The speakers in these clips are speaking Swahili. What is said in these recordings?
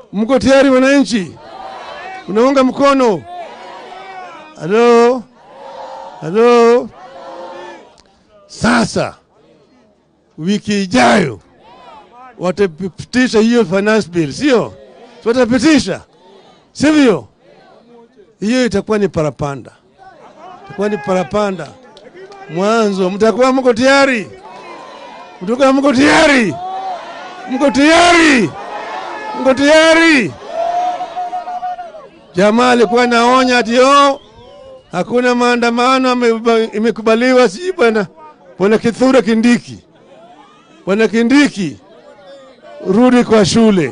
Mko tayari wananchi? Unaunga mkono? Halo, halo. Sasa wiki ijayo watapitisha hiyo finance bill, sio? Si Watapitisha, sivyo? Hiyo itakuwa ni parapanda, itakuwa ni parapanda mwanzo. Mtakuwa mko tayari? Mtakuwa mko tayari? Mko tayari? Mko tayari? Jamaa alikuwa naonya ati oh, hakuna maandamano ame- imekubaliwa, sijui bwana bwana Kithure Kindiki. Bwana Kindiki, rudi kwa shule,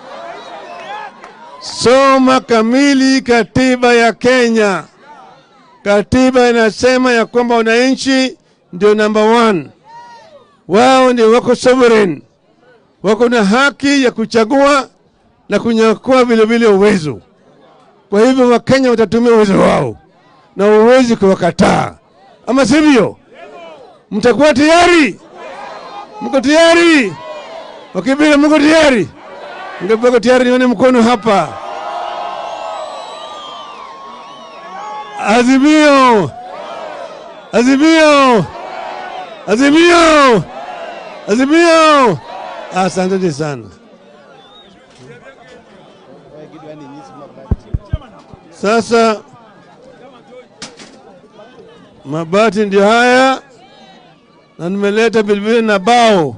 soma kamili katiba ya Kenya. Katiba inasema ya kwamba wananchi ndio number one, wao ndio wako sovereign, wako na haki ya kuchagua na kunyakua vile vile uwezo. Kwa hivyo Wakenya watatumia uwezo wao na uwezi kuwakataa, ama sivyo? Mtakuwa tayari? Mko tayari? Wakipiga, mko tayari? Mko tayari? Nione mkono hapa. Azimio, azimio, azimio, azimio. Asanteni sana. Sasa mabati ndio haya, na nimeleta vilevile na bao.